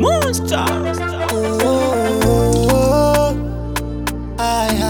Monster. Oh, aya,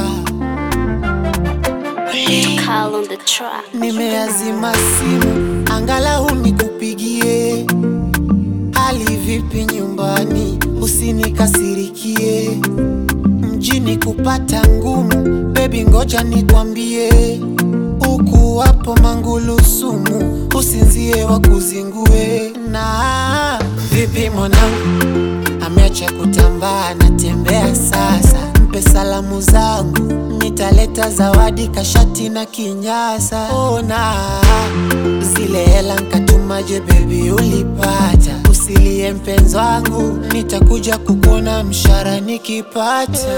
Call on the track. nimeazima simu angalau nikupigie. Hali vipi nyumbani, usinikasirikie. Mjini kupata ngumu, bebi, ngoja nikwambie. Huku wapo mangulu sumu, usinzie wakuzingue. Na vipi mwanangu, ameacha kutambaa, natembea sasa. Mpe salamu zangu, nitaleta zawadi, kashati na kinyasa. Ona zile hela nkatumaje, bebi, ulipata? Usilie mpenzi wangu, nitakuja kukuona mshara nikipata.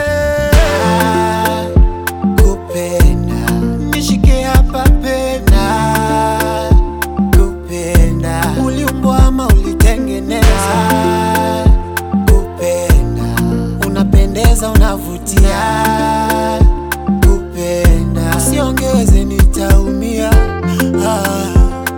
Kupenda nishike hapa pena, kupenda uliumbwa ama ulitengeneza? Kupenda unapendeza, unavutia. Kupenda usiongeze, nitaumia. Ah.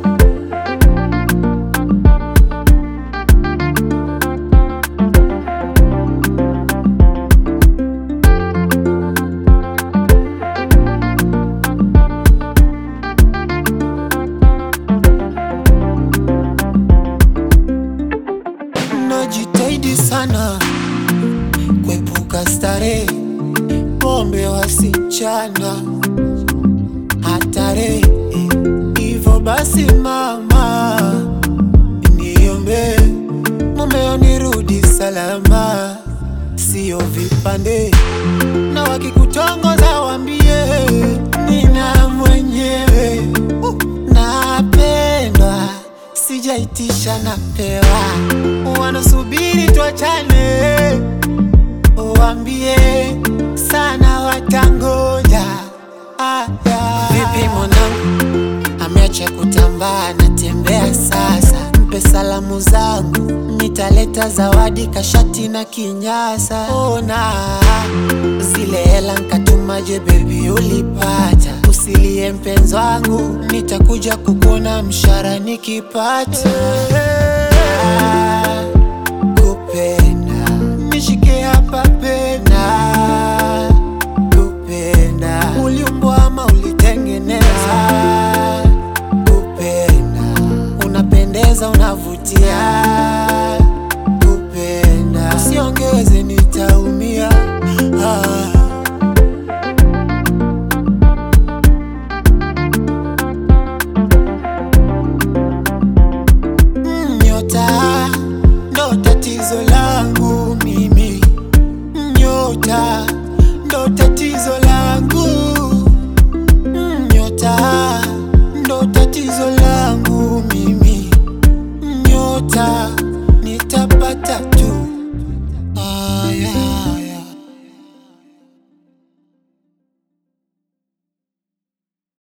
Najitahidi sana kuepuka starehe, pombe, wasichana, hatari. Hivyo basi mama, niombe mumeo nirudi salama, sio vipande, na wakikutongoza wambie nina mwenyewe uh, napendwa sijaitisha napewa, wanasubiri tuachane, wambie sana watangoja. Aya. Vipi mwanangu, ameacha kutambaa, natembea sasa. Mpe salamu zangu, nitaleta zawadi, kashati na kinyasa. Ona zile hela nkatumaje, bebi, ulipata? Usilie mpenzi wangu, nitakuja kukuona mshara nikipata.